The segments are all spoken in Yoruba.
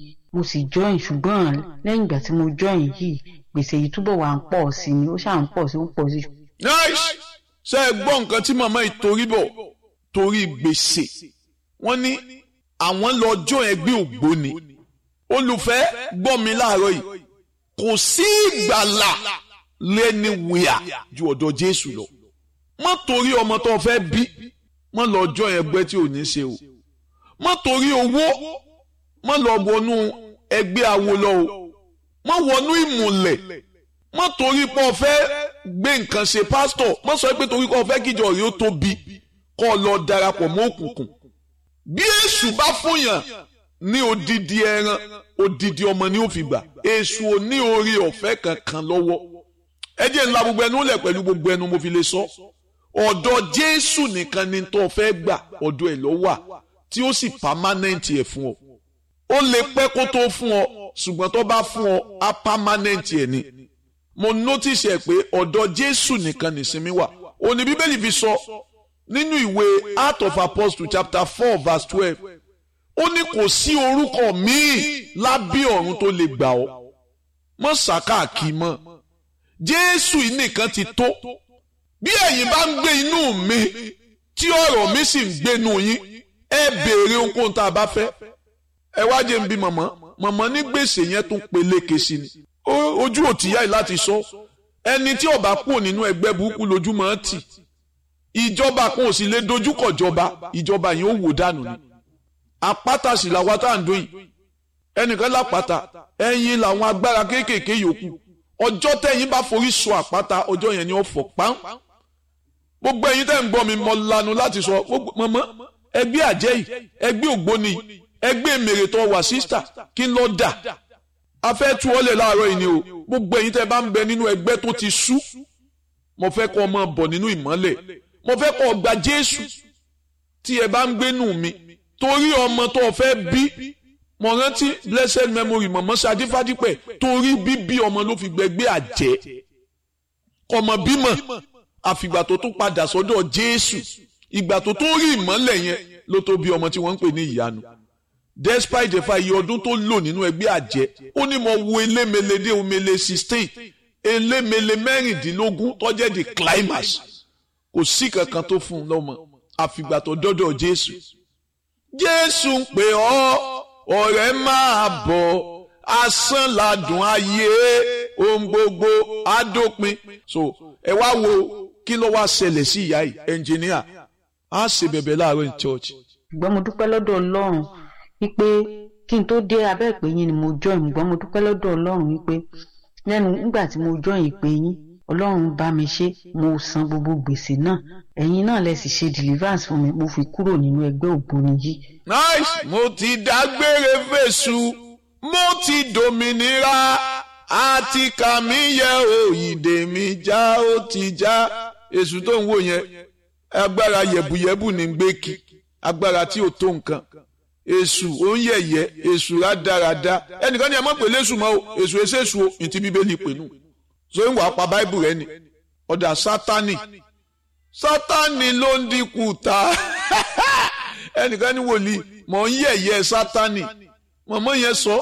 mo sì join ṣùgbọ́n lẹ́yìn ìgbà tí mo join yìí gbèsè yìí túbọ̀ wà ń pọ̀ sí ni ó ṣáà ń pọ̀ sí ó ń pọ̀ sí. nice ṣe é gbọ́ nǹkan tí màmá yìí torí bọ̀ torí gbèsè wọ́n ní àwọn lọ́jọ́ ẹgbẹ́ ògbóni olùfẹ́ gbọ́ mi láàárọ̀ yìí kò sí ìgbàlà lẹ́ni wíyà ju ọ̀dọ̀ Jésù lọ má torí ọmọ tó fẹ́ bí má lọ́jọ́ ẹgbẹ́ tí ò ní ṣe o má torí owó má lọ wọnú ẹgbẹ́ awo lọ o má wọnú ìmùlẹ̀ má torí pé o fẹ́ gbé nǹkan ṣe pásítọ̀ má sọ pé torí pé o fẹ́ kíjọ rí ó tóbi kọ́ ọ lọ darapọ̀ mọ́ òkùnkùn bí èṣù bá fúnyàn ní odidi ẹran odidi ọmọ ni ó fi gbà èṣù ò ní orí ọ̀fẹ́ kankan lọ́wọ́ ẹ jẹ́ ńlá gbogbo ẹnu lẹ̀ pẹ̀lú gbogbo ẹnu mo fi lè sọ ọ̀dọ̀ Jésù nìkan ni tó fẹ́ gbà ọ̀dọ̀ ẹ̀ ló wà tí ó sì pàmánẹ́ǹtì ẹ̀ fún ọ ó lè pẹ́ kó tó fún ọ ṣùgbọ́n tó bá fún ọ á pàmánẹ́ǹtì ẹ̀ ni mo notice ẹ̀ pé ọ̀dọ̀ Jésù nìkan nìsinmi wà òní Bíbélì fi sọ nínú ìwé Acts of Apostles chapter four verse twelve ó ní kò sí orúkọ míì lábẹ́ ọ̀run tó lè gbà ọ́ mọ́ sàkáàkì mọ́ Jésù yìí nìkan ti tó bí ẹ̀yin bá ń gbé inú mi tí ọ̀rọ̀ mi sì ń gbénu yín ẹ béèrè ohunkóhun tá a bá fẹ́ ẹ wá jẹ́ ń bí mọ̀mọ́ mọ̀mọ́ ní gbèsè yẹn tún peléke sí ni ojú òtíyá yìí láti sọ ẹni tí ó bá kúrò nínú ẹgbẹ́ burúkú lójúmọ́ tì ìjọba kan ò sì lè dojúkọ jọba ìjọba yìí ó wò dànù ni àpáta sì làwọn tá à ń dún yìí ẹnìkan lápáta ẹ̀yin làwọn agbára kéékèèké yòókù ọjọ́ tẹ̀yin bá forí sọ àpáta ọjọ́ yẹn ni ó fọ́ pán gbogbo ẹ̀yin tẹ́ ń gbọ́ mi mọ lanu láti sọ mọ́mọ́ ẹgbẹ́ àjẹ́ yìí ẹgbẹ́ ògbóni ẹgbẹ́ mèrètọ́ wà sísítà kí n lọ dà a fẹ́ tú ọlẹ̀ láàárọ̀ yìí ni o gbogbo ẹ̀yin tẹ́ bá ń bẹ nínú ẹgbẹ́ tó ti sú mo fẹ́ kọ́ ọmọ bọ̀ nínú ìmọ́lẹ̀ mo fẹ́ kọ́ gba Jésù tí ẹ bá ń gbénú mi torí ọmọ tó fẹ́ bí mo rántí blessed memory mọ̀mọ́ Ṣadé Fádípẹ̀ torí bíbí ọmọ ló fi gbẹgbẹ́ àjẹ́ ọmọ bímọ àfìgbà tó tún padà sọ́dọ̀ Jésù ìgbà tó tún rí ìmọ́lẹ̀ yẹn ló tó bí ọmọ tí wọ́n ń pè ní ìyanu despite the fact iye ọdún tó lò nínú ẹgbẹ́ àjẹ́ ó ní mo wo elémele dé omele sixteen elémele mẹ́rìndínlógún tó jẹ́ the climax kò sí kankan tó fún un lọ́mọ àfìgbà tó dọ́dọ̀ Jésù Jésù ń pè ọ́ ọ̀rẹ́ máa bọ̀ asán ladùn ayé ohun gbogbo adópin so ẹ wá wo kí ló wá ṣẹlẹ̀ sí ìyá yìí ẹnjìníà á ṣe bẹ̀bẹ̀ láàárọ̀ ní church. ṣùgbọ́n mo dúpẹ́ lọ́dọ̀ Ọlọ́run wípé kí n tó dé abẹ́ ìpè yín ni mo join ṣùgbọ́n mo dúpẹ́ lọ́dọ̀ Ọlọ́run wípé lẹ́nu nígbà tí mo join ìpè yín Ọlọ́run bá mi ṣe mo san gbogbo gbèsè náà ẹ̀yin náà lẹ sì ṣe deliverance fún mi mo fi kúrò nínú ẹgbẹ́ ògbóni yìí. nice mo ti dágbére fèsù mo ti dòmìnira àti kàmí yẹ òyìnbó mi já ó ti já èṣù tó ń wò yẹn agbára yẹ̀bùyẹ̀bù ní gbé kí agbára tí ò tó nǹkan èṣù ó ń yẹ̀yẹ́ èṣù rádaràda ẹnìkan ní ẹ mọ̀ pé lẹ́sùn mọ́ o èṣù èṣù èṣù o ní ti bíbélì pè nù so ń wàá pa báìbù rẹ ni ọ̀dà sátánì sátánì ló ń dínkù ta ẹnìkan ní wòlíì mọ̀ ń yẹ̀yẹ́ sátánì mọ̀mọ́ yẹn sọ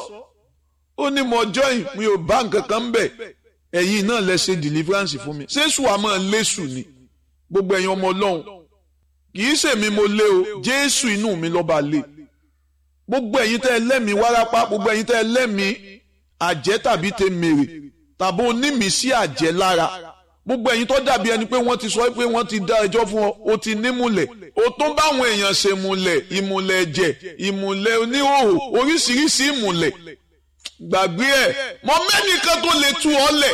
ó ní mo join mi ò bá nǹkan kan bẹ̀ ẹ̀yin náà lẹ ṣe deliverance fún mi ṣéṣù àmọ́ lẹ́sù ni gbogbo ẹ̀yin ọmọ ọlọ́run kì í ṣèmi mo lé o jésù inú mi lọ́ba lé gbogbo ẹ̀yin tẹ́ ẹ lẹ́mìí wárápá gbogbo ẹ̀yin tẹ́ ẹ lẹ́mìí àjẹ́ tàbí tẹ mèrè tàbí onímìísí àjẹ́ lára gbogbo ẹ̀yin tó dàbí ẹni pé wọ́n ti sọ pé wọ́n ti dá ẹjọ́ fún ọ o ti nímùlẹ̀ o tó báwọn èèyàn ṣe múlẹ̀ ìmùlẹ̀ ẹ̀jẹ̀ ìmùlẹ̀ oníhòòhò oríṣiríṣi ìmùlẹ̀ gbàgbé ẹ̀ mọ mẹ́nìkan tó lè tú ọ lẹ̀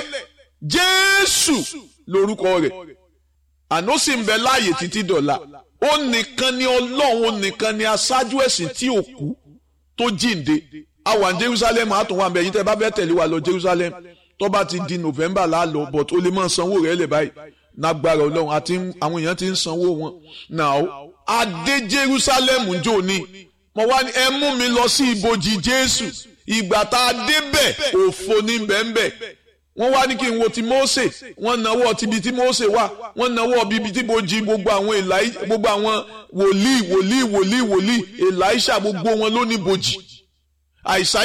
jésù lórúkọ rẹ̀ àná sì ń bẹ láàyè títí dọ̀la ó nìkan ni ọlọ́run ó nìkan ni aṣáájú ẹ̀sìn tí ò kú tó jíǹde a wà ní jerusalem àtúnwá àmì ẹ̀yin tẹ́ bá fẹ́ tẹ̀lé wa lọ jerusalem tó bá ti di november láàlọ́ but ó lè máa sanwó rẹ̀ lẹ̀ báyìí nágbára ọlọ́run àti àwọn èèyàn ti ń sanwó wọn now adé jerusalem jò ní mo wá ní ẹ mú mi lọ sí ibojì jésù ìgbà tá a débẹ̀ òfo ní bẹ́ẹ̀nbẹ́ wọ́n wá ní kí n wo ti Mósè wọ́n náwó tibi tí Mósè wà wọ́n náwó bíbi tí bojì gbogbo àwọn èlàí gbogbo àwọn wòlíì wòlíì wòlíì wòlíì Èlàíṣà gbogbo wọn ló ní bojì àìsàn